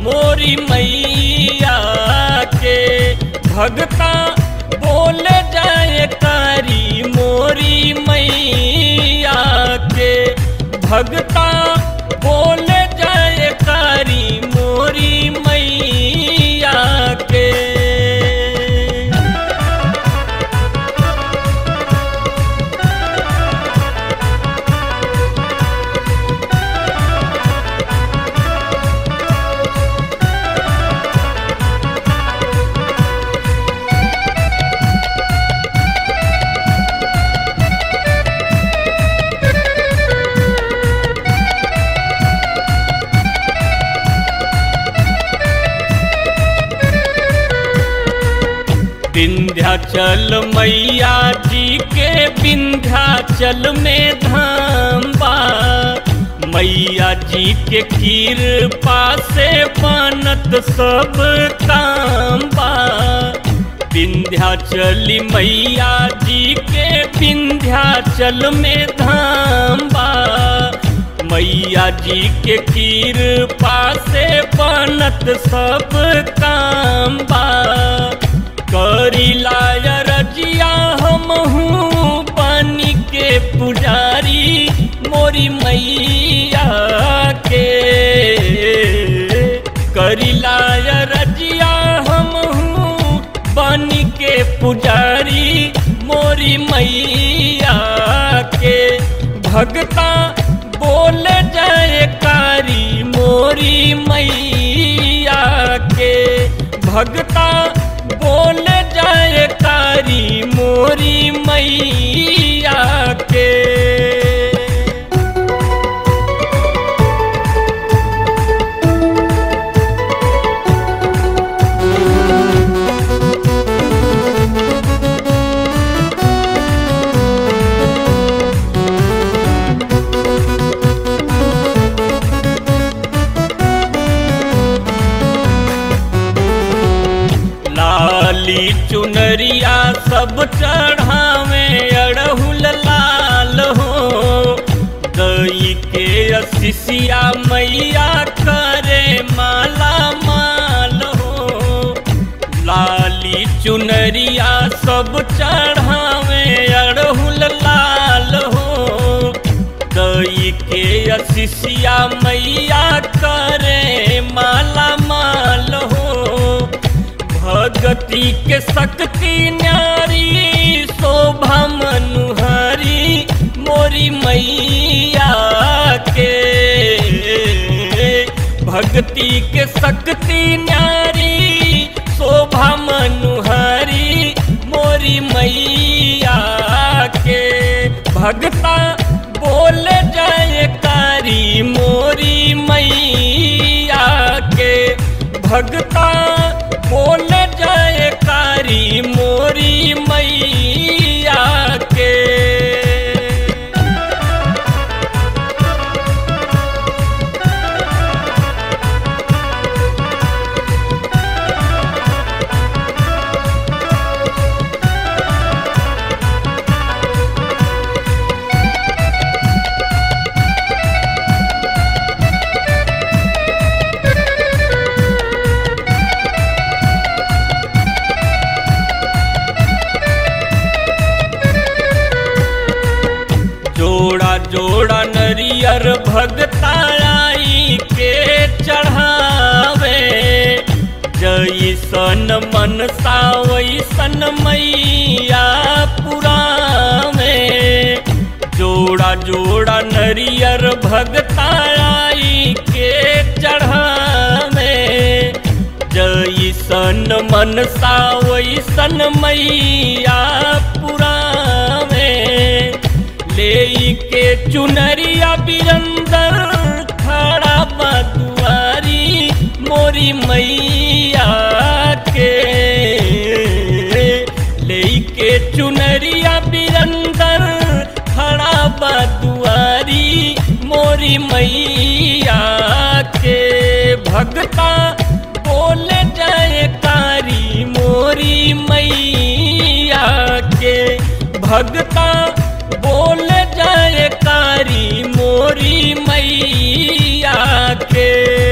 मोरी मैया के भगता बोल जाए कारी मोरी मैया के भगता बोल जाए कारी मोरी मैया के विंध्याचल मैया जी के विंध्याचल में धाम बा मैया जी के कृपा से बनत सब काम बा विंध्याचली मैया जी के विंध्याचल में धाम बा मैया जी के कृपा से बनत सब काम बा करी लाया रजिया हम पानी के पुजारी मोरी मैया के करी लाया रजिया हम पानी के पुजारी मोरी मैया के भगता बोल जाए कारी मोरी मैया के भगता बोल जाए कारी मोरी मैया के लाली चुनरिया सब चढ़ावे अड़हुल लाल हो दई के असिसिया मैया करे माला माल हो लाली चुनरिया सब चढ़ावे अड़हुल लाल हो दई के असिसिया मैया करे माला माल हो भगति के शक्ति न्यारी शोभा मनुहारी मोरी मैया के भक्ति के शक्ति न्यारी शोभा मनुहारी मोरी मैया के भगता बोल जाए कारी मोरी मैया के भगता बोल जाए कारी मोरी मैया के जोड़ा जोड़ा नरियर भगताई के चढ़ावे जैसन मन वैसन मैया पुरावे जोड़ा जोड़ा नरियर भगताई के चढ़ावे जैसन मन वैसन मैया पुरावे ले के चुनरिया बिरंदर खड़ा बदुआरी मोरी मैया के ले के चुनरिया बिरंदर खड़ा बदुआरी मोरी मैया के भगता बोल जाए कारी मोरी मैया के भगता बोल जाए कारी मोरी मैया के